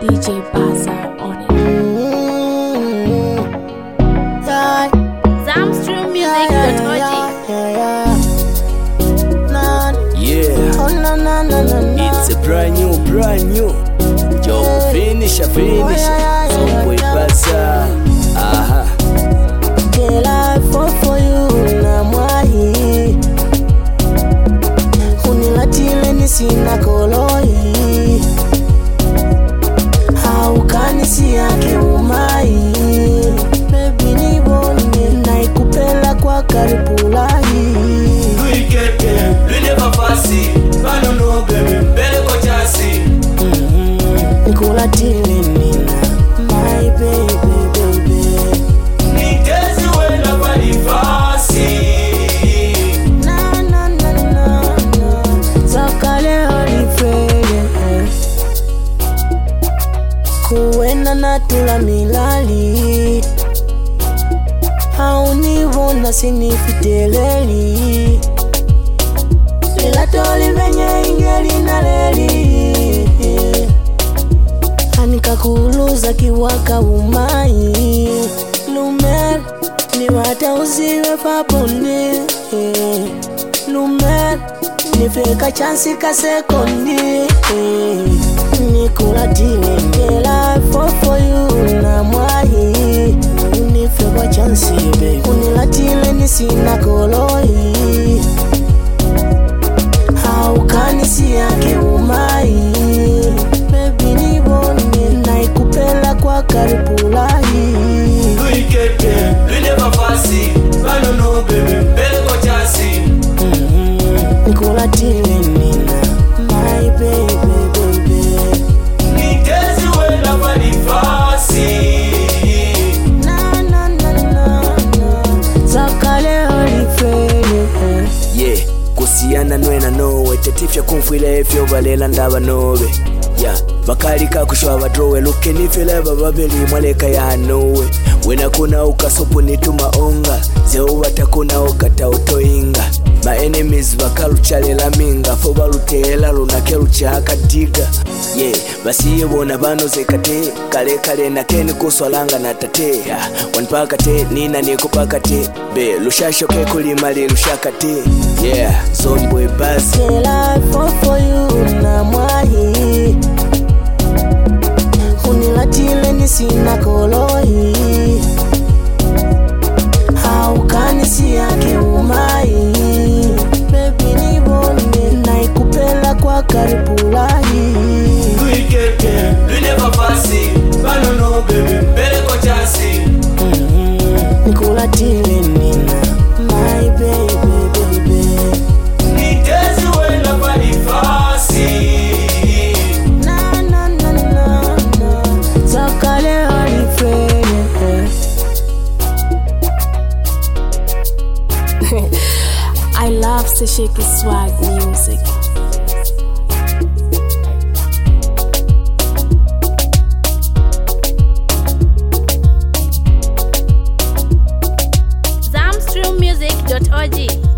DJ Baza on it. Yeah, Zamstream yeah, Music.org. yeah, yeah, yeah. Nah, Yeah, oh, na, na, na, na, na. it's a brand new, brand new. Yo, finish, finish. So boy, basa. Aha. Girl, I fall for you na mwahi unilatile nisina koloi haukanisi yake umai bebi nibone naikupela kwa karipulahi Tuikeke, lwine fasi bano nogeme mbele kwa chasi nikulatile nina my baby baby nitezi wena palifasi na na na na na zakale olifrede kuwena natula milali aunivona sinifiteleli lilatoli venye ingeli na leli anikakuluza kiwaka umai lumer niwata uziwe paponi lumer nifeka chansi ka sekondi nikulatile ngela fofoyu na mwahi nifeka chansi be unilatile nisina koloi haukanisi yake umai bebi nibone naikupela kwa karipulahi Tuikeke, lwine fasi bano nogeme mbele kwa chasi nikulatile nina my baby baby nitezi wena palifasi na na na na na zakale olifrede Yeah, kusiyana nwena nowe tetifya kumfwila efyo balela ndaba nobe ya bakalika kushwa badrowe luke nifileba babeli mwaleka ya nowe wena kuna ukasopu nituma onga zeubata kuna ukata utoinga ma enemies bakaluchalela minga fo baluteela lunake luchakadiga ye basiye bona banozekate kale kale nakeni kuswalanga na tate Ya, wanipakate nina nikupakate be lushashoke kulimali lushakate yeah zombwe basi Girl, I fall for you na mwahi unilatile nisina koloi haukanisi yake umai bebi nibone naikupela kwa karipulahi Tuikeke, lwine fasi bano nogeme mbele kwa chasi nikulatile nina my baby baby nitezi wena palifasi na na na na na zakale olifrede I love Sashiki Swag music. Zamstream Music.org.